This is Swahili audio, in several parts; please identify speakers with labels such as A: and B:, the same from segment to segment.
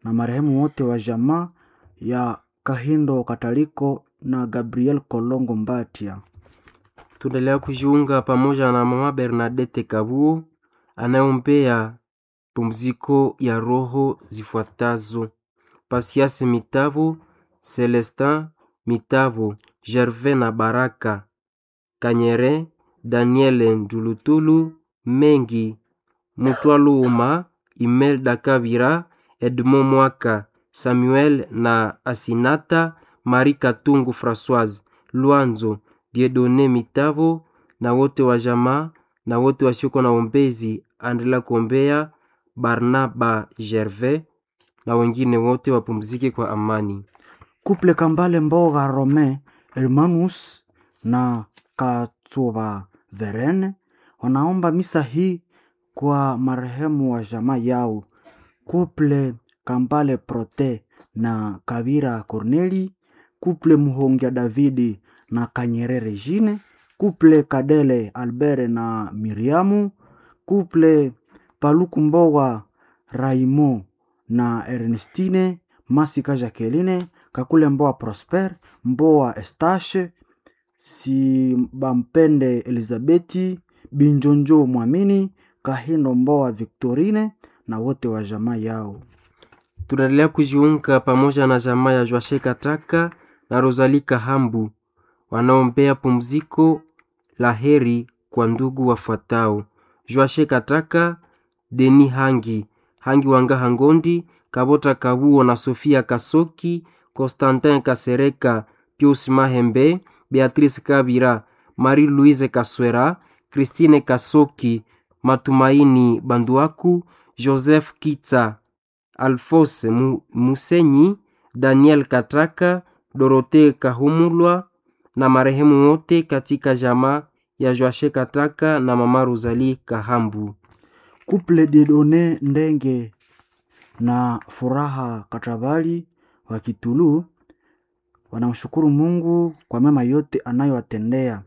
A: na marehemu wote wa jamaa ya Kahindo Kataliko na Gabriel Kolongo Mbatia.
B: Tunaendelea kujiunga pamoja na mama Bernadette Kabuo anayeombea pumziko ya roho zifuatazo: Pasiasi Mitavo, Celestin Mitavo, Gervais na Baraka Kanyere, Daniel Ndulutulu, Mengi Mutwaluma, Imelda Kabira, Edmond Mwaka, Samuel na Asinata, Marie Katungu Françoise, Luanzo, Diedone Mitavo na wote wa jamaa na wote wasioko na ombezi, andela kuombea Barnaba Gervais na wengine wote wapumzike kwa amani.
A: Kuple Kambale Mboga Rome Hermanus na Katsuba Verene wanaomba misa hii kwa marehemu wa jamaa yao. Kuple Kambale Prote na Kabira Corneli, kuple Muhongia Davidi na Kanyere Regine, kuple Kadele Albert na Miriamu, kuple Paluku Mboga Raimo na Ernestine Masika Jacqueline Kakule Mboa Prosper Mboa Estache Sibampende Elizabeti Binjonjo Mwamini Kahindo Mboa Victorine na wote wa jamaa yao.
B: Tunaendelea kujiunga pamoja na jamaa ya Joashe Kataka na Rosalie Kahambu wanaombea pumziko la heri kwa ndugu wafuatao: Joashe Kataka, Deni Hangi, Hangi Wanga Hangondi, Kabota Kabuo na Sofia Kasoki, Constantin Kasereka, Pius Mahembe, Beatrice Kabira, Marie Louise Kaswera, Christine Kasoki, Matumaini Banduaku, Joseph Kitsa, Alphonse Mu- Musenyi, Daniel Kataka, Dorothee Kahumulwa na marehemu wote katika jamaa ya Joashe Kataka na mama Rosalie Kahambu.
A: Kuple Didone Ndenge na Furaha Katabali wa Kitulu wanamshukuru Mungu kwa mema yote anayowatendea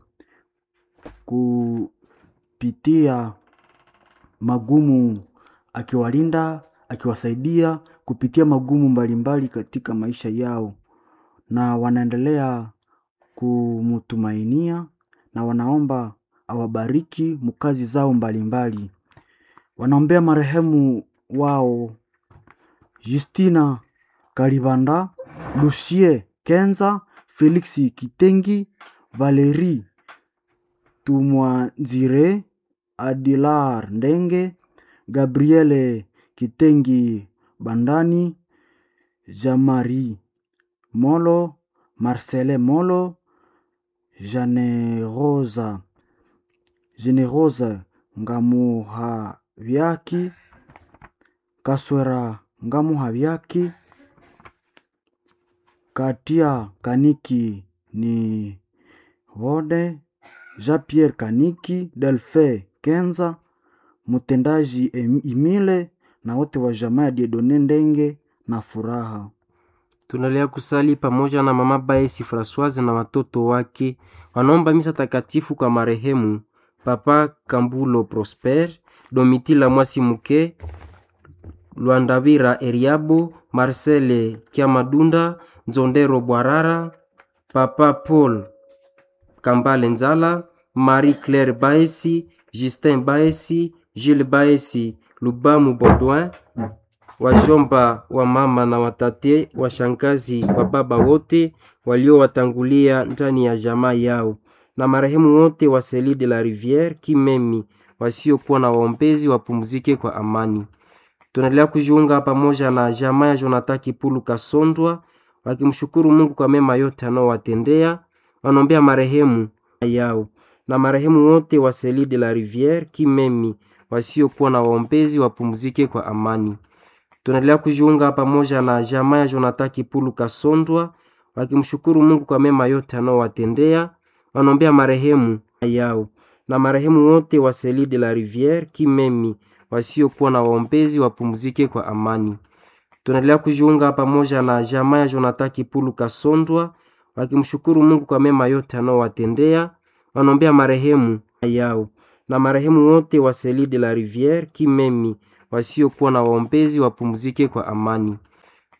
A: kupitia magumu, akiwalinda, akiwasaidia kupitia magumu mbalimbali katika maisha yao, na wanaendelea kumtumainia na wanaomba awabariki mkazi zao mbalimbali. Wanaombea marehemu wao Justina Kalibanda, Lucie Kenza, Felix Kitengi, Valerie Tumwanzire, Adilar Ndenge, Gabriele Kitengi Bandani, Jamari Molo, Marcele Molo, Generosa Generosa Ngamuhavyaki, Kaswera Ngamuhavyaki, Katia Kaniki ni Vode, Jean-Pierre Kaniki, Delfe Kenza, mtendaji Em- Imile na wote wa jamaa ya Diedone Ndenge na Furaha.
B: Tunaendelea kusali pamoja na mama Baesi Francoise na watoto wake wanaomba misa takatifu kwa marehemu Papa Kambulo Prosper, Domitila Mwasi Muke, Lwandavira Eriabo, Marcele Kiamadunda, Nzondero Bwarara, Papa Paul Kambale Nzala, Marie Claire Baesi, Justin Baesi, Gilles Baesi, Lubamu Baudouin, wajomba wa mama na watate, washangazi wa baba wote waliowatangulia ndani ya jamaa yao, na marehemu wote wa Seli de la Riviere Kimemi wasiokuwa na waombezi wapumzike kwa amani. Tunaendelea kujiunga pamoja na jamaa ya Jonathan Kipulu Kasondwa wakimshukuru Mungu kwa mema yote anaowatendea, wanaombea marehemu yao na marehemu wote wa Seli de la Riviere Kimemi wasiokuwa na waombezi wapumzike kwa amani. Tunaendelea kujiunga pamoja na jamaa ya Jonathan Kipulu Kasondwa wakimshukuru Mungu kwa mema yote anaowatendea, wanaombea marehemu yao na marehemu wote wa Seli de la Riviere Kimemi wasiokuwa na waombezi wapumzike kwa amani. Tunaendelea kujiunga pamoja na jamaa ya Jonathan Kipulu Kasondwa wakimshukuru Mungu kwa mema yote anaowatendea, wanaombea marehemu yao na marehemu wote wa Seli de la Riviere Kimemi wasiokuwa na waombezi wapumzike kwa amani.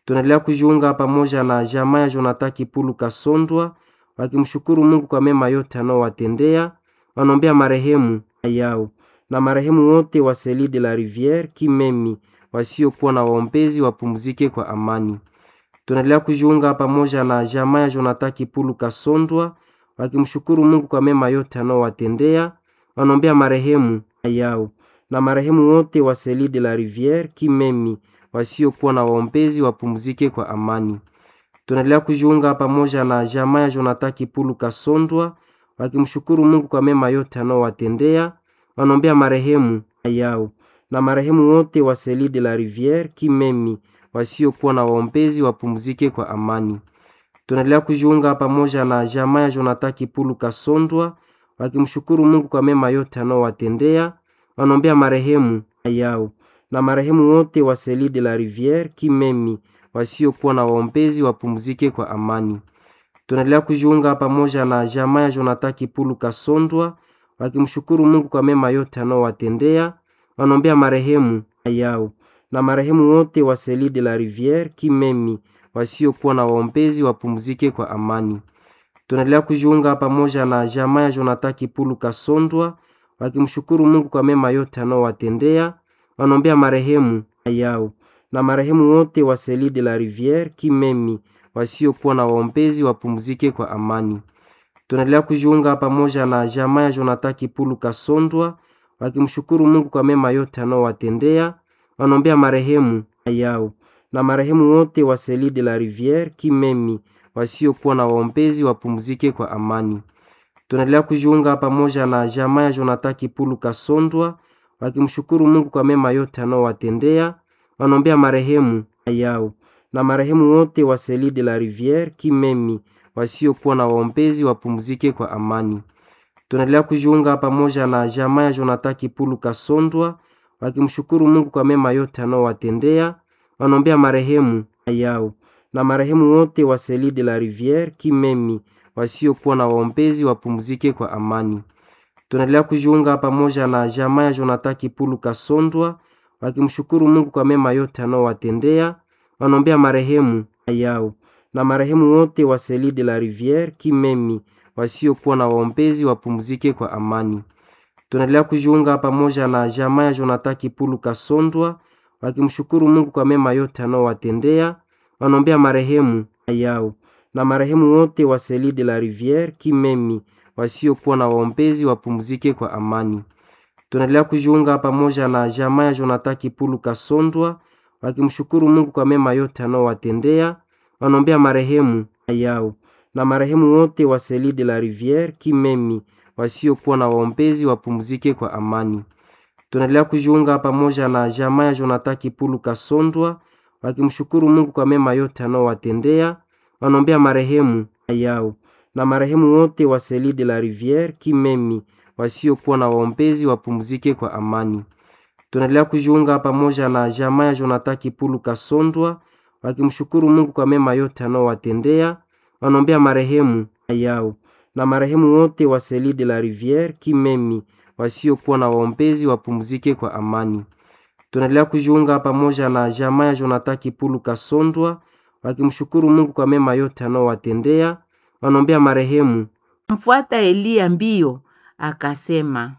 B: Tunaendelea kujiunga pamoja na jamaa ya Jonathan Kipulu Kasondwa wakimshukuru Mungu kwa mema yote anaowatendea. Wanaombea marehemu yao na marehemu wote wa Seli de la Riviere Kimemi wasiokuwa na waombezi wapumzike kwa amani. Tunaendelea kujiunga pamoja na jamaa ya Jonathan Kipulu Kasondwa wakimshukuru Mungu kwa mema yote anaowatendea. Wanaombea marehemu yao na marehemu wote wa Seli de la Riviere Kimemi wasiokuwa na waombezi wapumzike kwa amani. Tunaendelea kujiunga pamoja na jamaa ya Jonathan Kipulu Kasondwa wakimshukuru Mungu kwa mema yote anaowatendea. Wanaombea marehemu yao na marehemu wote wa Seli de la Riviere Kimemi wasiokuwa na waombezi wapumzike kwa amani. Tunaendelea kujiunga pamoja na jamaa ya Jonathan Kipulu Kasondwa wakimshukuru Mungu kwa mema yote anaowatendea. Wanaombea marehemu yao na marehemu wote wa Seli de la Riviere Kimemi wasiokuwa na waombezi wapumzike kwa amani. Tunaendelea kujiunga pamoja na jamaa ya Jonathan Kipulu Kasondwa wakimshukuru Mungu kwa mema yote anaowatendea. Wanaombea marehemu yao na marehemu wote wa Seli de la Riviere Kimemi wasiokuwa na waombezi wapumzike kwa amani. Tunaendelea kujiunga pamoja na jamaa ya Jonathan Kipulu Kasondwa wakimshukuru Mungu kwa mema yote anaowatendea. Wanaombea marehemu yao na marehemu wote wa Seli de la Riviere Kimemi wasiokuwa na waombezi wapumzike kwa amani. Tunaendelea kujiunga pamoja na jamaa ya Jonathan Kipulu Kasondwa wakimshukuru Mungu kwa mema yote anaowatendea. Wanaombea marehemu yao na marehemu wote wa Seli de la Riviere Kimemi wasiokuwa na waombezi wapumzike kwa amani. Tunaendelea kujiunga pamoja na jamaa ya Jonathan Kipulu Kasondwa wakimshukuru Mungu kwa mema yote anaowatendea. Wanaombea marehemu yao na marehemu wote wa Seli de la Riviere Kimemi wasiokuwa na waombezi wapumzike kwa amani. Tunaendelea kujiunga pamoja na jamaa ya Jonathan Kipulu Kasondwa wakimshukuru Mungu kwa mema yote anaowatendea. Wanaombea marehemu yao na marehemu wote wa Seli de la Riviere Kimemi wasiokuwa na waombezi wapumzike kwa amani. Tunaendelea kujiunga pamoja na jamaa ya Jonathan Kipulu Kasondwa wakimshukuru Mungu kwa mema yote anaowatendea. Wanaombea marehemu yao na marehemu wote wa Seli de la Riviere Kimemi wasiokuwa na waombezi wapumzike kwa amani. Tunaendelea kujiunga pamoja na jamaa ya Jonathan Kipulu Kasondwa wakimshukuru Mungu kwa mema yote anaowatendea. Wanaombea marehemu yao na marehemu wote wa Seli de la Riviere Kimemi wasiokuwa na waombezi wapumzike kwa amani. Tunaendelea kujiunga pamoja na jamaa ya Jonathan Kipulu Kasondwa wakimshukuru Mungu kwa mema yote anaowatendea. Wanaombea marehemu yao na marehemu wote wa Seli de la Riviere Kimemi wasiokuwa na waombezi wapumzike kwa amani. Tunaendelea kujiunga pamoja na jamaa ya Jonathan Kipulu Kasondwa wakimshukuru Mungu kwa mema yote anaowatendea. Wanaombea marehemu yao na marehemu wote wa Seli de la Riviere Kimemi wasiokuwa na waombezi wapumzike kwa amani. Tunaendelea kujiunga pamoja na jamaa ya Jonathan Kipulu Kasondwa wakimshukuru Mungu kwa mema yote anaowatendea. Wanaombea marehemu yao na marehemu wote wa Seli de la Riviere Kimemi wasiokuwa na waombezi wapumzike kwa amani. Tunaendelea kujiunga pamoja na jamaa ya Jonathan Kipulu Kasondwa wakimshukuru Mungu kwa mema yote anaowatendea. Wanaombea marehemu
C: Mfuata Eliya mbio akasema,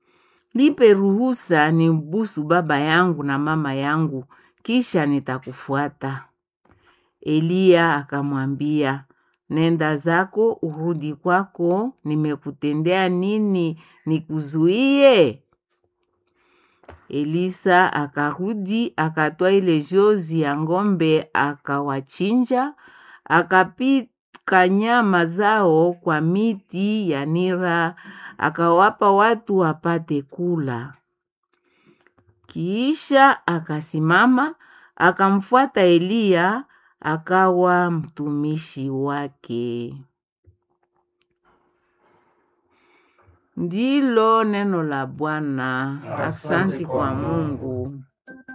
C: nipe ruhusa nimbusu baba yangu na mama yangu, kisha nitakufuata. Eliya akamwambia, nenda zako urudi kwako, nimekutendea nini nikuzuie? Elisa akarudi akatoa ile jozi ya ng'ombe akawachinja, akapika nyama zao kwa miti ya nira, akawapa watu wapate kula. Kisha akasimama akamfuata Eliya, akawa mtumishi wake. Ndilo neno la Bwana. Asante kwa Mungu.